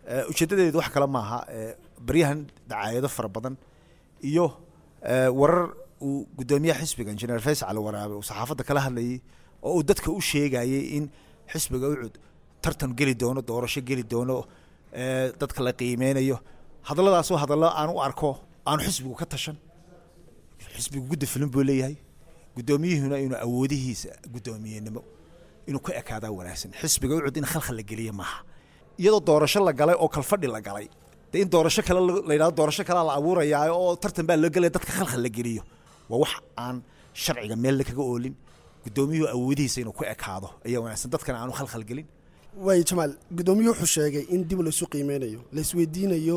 ujeeddadeedu wax kale maaha baryahan dacaayado fara badan iyo warar uu guddoomiyaha xisbiga injineer faysal waraabe uu saxaafadda kala hadlayay oo uu dadka u sheegayay in xisbiga ucud tartan geli doono doorasho geli doono dadka la qiimeynayo hadalladaasoo hadallo aan u arko aanu xisbigu ka tashan xisbigu gudda filin buu leeyahay guddoomiyuhuna inuu awoodihiisa guddoomiyenimo inuu ka ekaadaa wanaagsan xisbiga ucud in khalkhal la geliya maaha iyadoo doorasho la galay oo kalfadhi la galay dee in doorasho kale la yidhahdo doorasho kalea la abuurayaa oo tartan baa loo gelaya dadka khalkhal la geliyo waa wax aan sharciga meelna kaga oolin guddoomiyuhu awoodihiisa inuu ku ekaado ayaa wanaagsan dadkana aanu khalkhal gelin waay jamaal guddoomiyuhu wuxuu sheegay in dib laysu qiimeynayo laisweydiinayo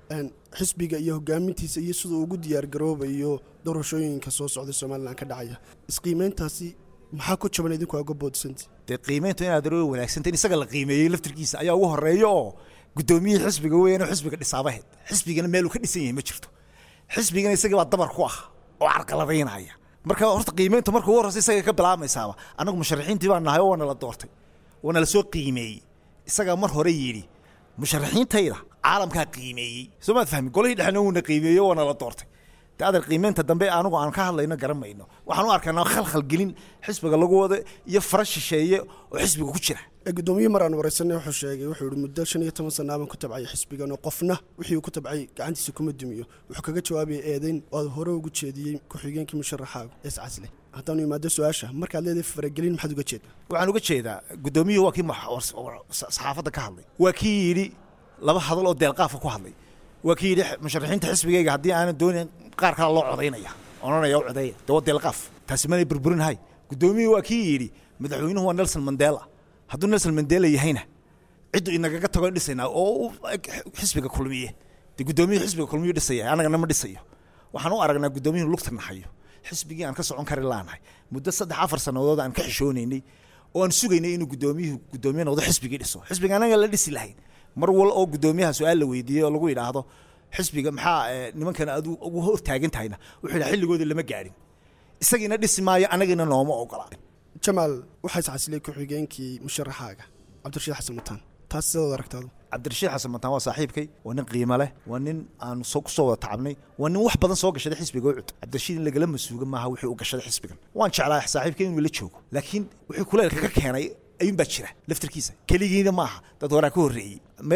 xisbiga iyo hogaamintiisa iyo siduu ugu diyaargaroobayo doorashooyinka soo socda somalilan ka dhacaya isqiimeyntaasi maxaa ku jaban idinku uga boodsanti dee qiimeyntu inaad aroo wanaagsanta in isaga la qiimeeyey laftirkiisa ayaa ugu horeeya oo guddoomiyihii xisbiga weeyaan xisbiga dhisaabaheed xisbigana meeluu ka dhisan yahay ma jirto xisbigana isaga baa dabar ku ah oo carqaladaynaya marka horta qiimeynta marka ugu horreysa isaga ka bilaamaysaaba annagu musharaxiintii baa nahay oo waana la doortay waana la soo qiimeeyey isagaa mar hore yidhi musharaxiintayda caalamkaa qiimeeyey soo maad fahmi golihii dhexna wuuna qiimeeyo waana la doortay de adeer qiimeynta dambe anigu aan ka hadlayno garan mayno waxaan u arkaynaa khalkhal gelin xisbiga lagu wado iyo fara shisheeye oo xisbiga ku jira gudoomiye mar aan wareysanay wuxuu sheegay wuxuu yihi muddo shan iyo toban sana baan ku tabcay xisbigan oo qofna wixii uu ku tabcay gacantiisa kuma dumiyo wuxuu kaga jawaabaya eedeyn oo aad hore ugu jeediyey ku-xigeenkii musharaxaagu ees casle haddaanu imaado su-aasha markaad leedahay faragelin maxaad uga jeedaa waxaan uga jeedaa guddoomiyuhu waa kii saxaafadda ka hadlay waa kii yidhi laba hadal oo deelqaafa ku hadlay waa kii yidhi musharaxiinta xisbigayga haddii aanan doonin qaar kale loo codaynaya odhanaya u codeeya dee waa deelqaaf taasi manay burburinhay guddoomiyuhu waa kii yidhi madaxweynuhu waa nelson mandela hadduu nelson mandela yahayna ciddu inagaga tago dhisaynaa oo xisbiga kulmiye dee guddoomiyuhu xisbiga kulmiyu dhisaya annagana ma dhisayo waxaan u aragnaa guddoomiyuhu lugta naxayo xisbigii aan ka socon kari laanahay muddo saddex afar sannadood aan ka xishoonaynay oo aan sugaynay inuu guddoomiyuhu guddoomiye noqdo xisbigii dhiso xisbiga anaga la dhisi lahayn mar wal oo guddoomiyaha su-aal la weydiiyey oo lagu yidhaahdo xisbiga maxaa nimankan aad ugu hor taagan tahayna wuxuu yidhaha xilligoodii lama gaadhin isagiina dhisi maayo anagina nooma ogola jamaal waxaa iscasilay ku-xigeenkii musharaxaaga cabdirashiid xasan mataan taas sidaad aragtaadu cabdirashiid xasan mataan waa saaxiibkay waa nin qiimo leh waa nin aan soo kusoo wada tacabnay waa nin wax badan soo gashaday xisbiga ucud cabdirashiid in lagala masuuga maaha wixii u gashaday xisbigan waan jeclaa saaxiibkay inuu la joogo laakiin wixii kuleelka ka keenay ayuun baa jira laftirkiisa keligiina maaha dad horaa ka horreeyey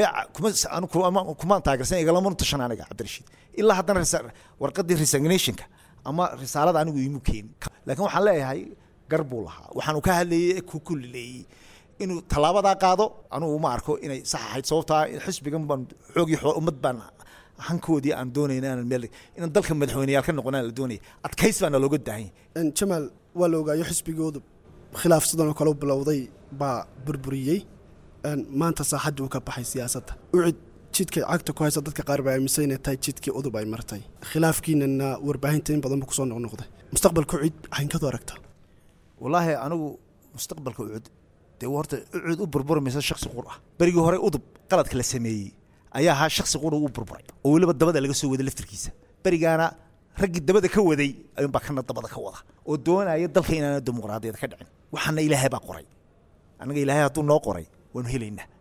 kumaan taageersan igalama tashan aniga cabdirashiid ilaa haddana warqadii resignationka ama risaalada anigu iimu keenin laakiin waxaan leeyahay gar buu lahaa waxaanu ka hadlayey ku kullileeyey inuu tallaabadaa qaado anugu ma arko inay sax ahayd sababtaa xisbigan baan xoogii ummad baan hankoodii aan doonayna inaan meel inaan dalka madaxweyneyaal ka noqonaan la doonaya adkays baana looga daahanya jamaal waa la ogaayo xisbigoodu khilaaf sidan oo kale u bilowday baa burburiyey maanta saaxaddii uu ka baxay siyaasadda ucid jidkay cagta ku haysa dadka qaar baa aaminsan inay tahay jidkii udub ay martay khilaafkiinana warbaahinta in badan buu kusoo noqnoqday mustaqbalka ucid waxayn kadu aragtaa wallaahi anigu mustaqbalka ucud dee horta ucud u burburmaysa shaksi qur ah berigii hore udub qaladka la sameeyey ayaa ahaa shaksi qura u burburay oo weliba dabada laga soo waday laftirkiisa berigaana raggii dabada ka waday ayuunbaa kana dabada ka wada oo doonaya dalka inaana dimuqraadiyad ka dhicin waxaana ilaahay baa qoray annaga ilaahay hadduu noo qoray waanu helaynaa